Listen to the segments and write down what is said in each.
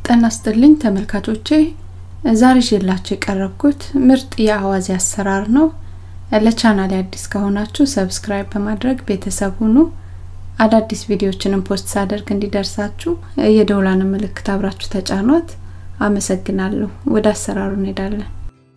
ጤና ይስጥልኝ ተመልካቾቼ ዛሬ ይዤላችሁ የቀረብኩት ምርጥ የአዋዜ አሰራር ነው። ለቻናሌ አዲስ ከሆናችሁ ሰብስክራይብ በማድረግ ቤተሰብ ሁኑ። አዳዲስ ቪዲዮዎችንም ፖስት ሳደርግ እንዲደርሳችሁ የደውላን ምልክት አብራችሁ ተጫኗት። አመሰግናለሁ። ወደ አሰራሩ እንሄዳለን።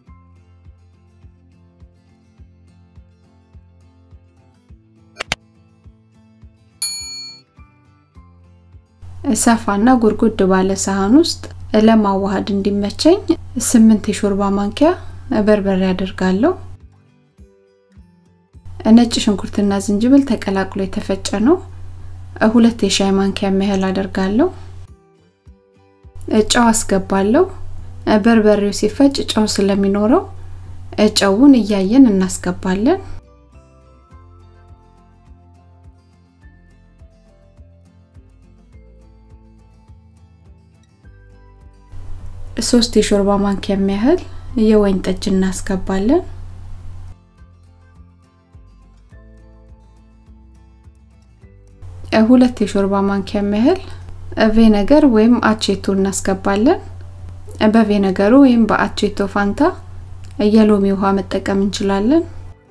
ሰፋና ጉርጉድ ባለ ሳህን ውስጥ ለማዋሃድ እንዲመቸኝ ስምንት የሾርባ ማንኪያ በርበሬ አደርጋለሁ። ነጭ ሽንኩርትና ዝንጅብል ተቀላቅሎ የተፈጨ ነው። ሁለት የሻይ ማንኪያ ያህል አደርጋለሁ። ጨው አስገባለሁ። በርበሬው ሲፈጭ ጨው ስለሚኖረው ጨውን እያየን እናስገባለን። ሶስት የሾርባ ማንኪያ ያህል የወይን ጠጅ እናስገባለን። ሁለት የሾርባ ማንኪያ ያህል ቬነገር ወይም አቼቶ እናስገባለን። በቬነገሩ ወይም በአቼቶ ፋንታ የሎሚ ውሃ መጠቀም እንችላለን።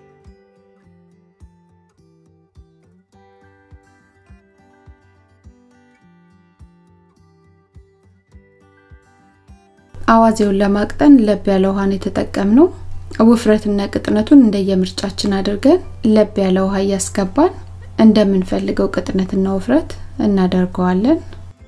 አዋዜውን ለማቅጠን ለብ ያለ ውሃን የተጠቀምነው። ውፍረትና ቅጥነቱን እንደየምርጫችን አድርገን ለብ ያለ ውሃ እያስገባን እንደምንፈልገው ቅጥነትና ውፍረት እናደርገዋለን።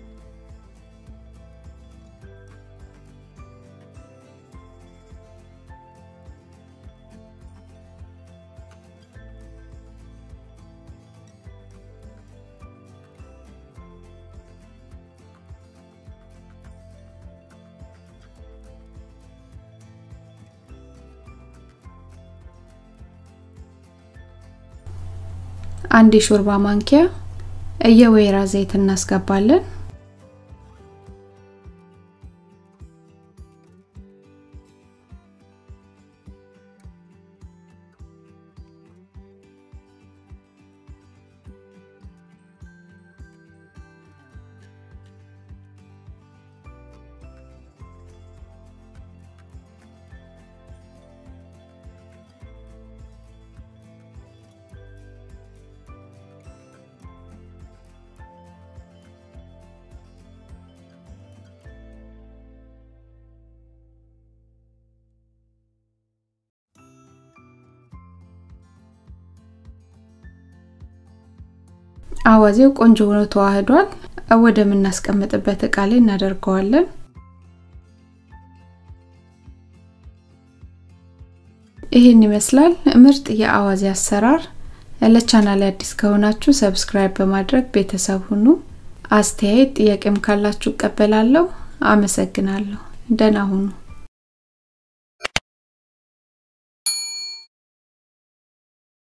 አንድ የሾርባ ማንኪያ የወይራ ዘይት እናስገባለን። አዋዜው ቆንጆ ሆኖ ተዋህዷል። ወደ ምናስቀምጥበት እቃ ላይ እናደርገዋለን። ይህን ይመስላል ምርጥ የአዋዜ አሰራር። ለቻናል አዲስ ከሆናችሁ ሰብስክራይብ በማድረግ ቤተሰብ ሁኑ። አስተያየት ጥያቄም ካላችሁ እቀበላለሁ። አመሰግናለሁ። ደህና ሁኑ።